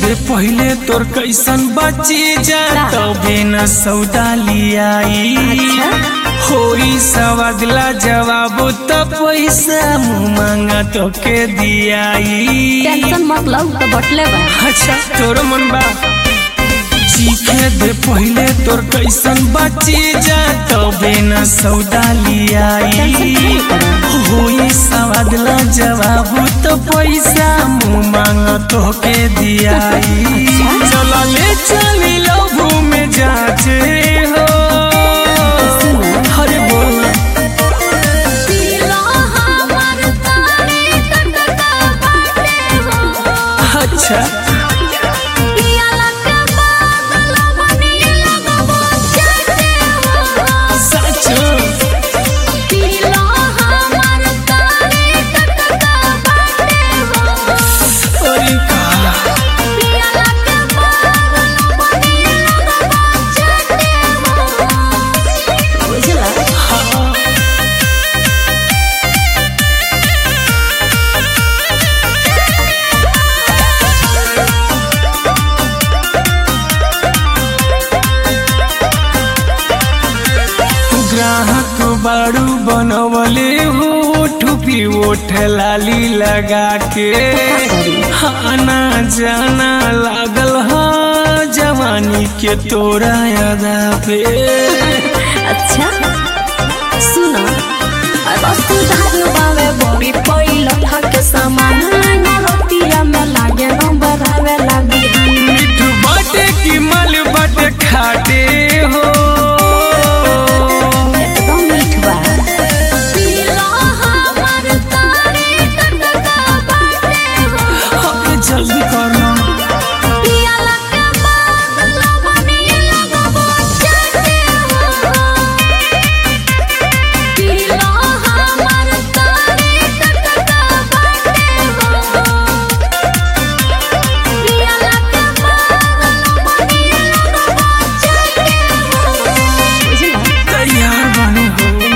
दे पहले तोर कैसन बची जा तबे न सौदा लियाई होई सब अगला जवाब तो पैसा मुँह मांगा तो के दियाई टेंशन मत लो तो बटले बा अच्छा तोर मन बा चीखे दे पहले तोर कैसन बची जा तबे न सौदा लियाई होई सवादला जवाब तो पैसा मुँह मांग तो के दियाई चला ले चली लहू में जाचे हो हरे बोल अच्छा सच अरे का हाँ ग्राहक बारू बनवले हो ठुपी ओठ लाली लगा के आना जाना लागल हा जवानी के तोरा यादा पे अच्छा सुनो वस्तु धान बावे बड़ी पहिलो थके सामान ना रोटिया में लागे नंबर आवे लागी मिठ बाटे की मल बाटे खाटे हो एकदम मीठ बा अबे जल्दी करो तैयार बने हो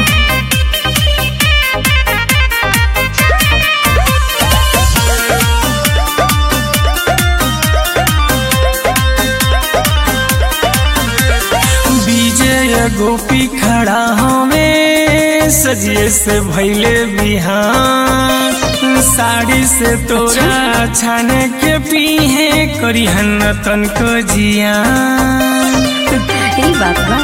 विजय गोपी खड़ा हमें सजिए से भैले बिहान साड़ी से तोरा छाने के पीहे करी हन तन को जियान ई बात बा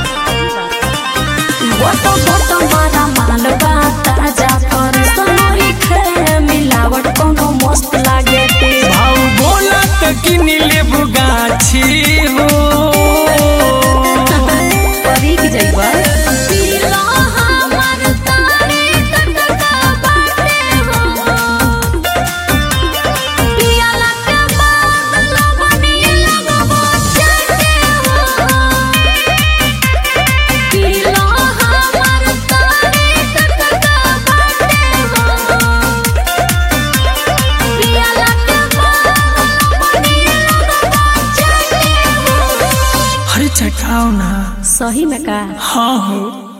गोटो गोटो मारा माल बा ताजा पर सोनरी खे मिलावट कोनो मस्त लागे ते भाव बोला तो किन लेबू गाछी हो परी की जइबा अरे चटाओ ना सही में का हाँ हो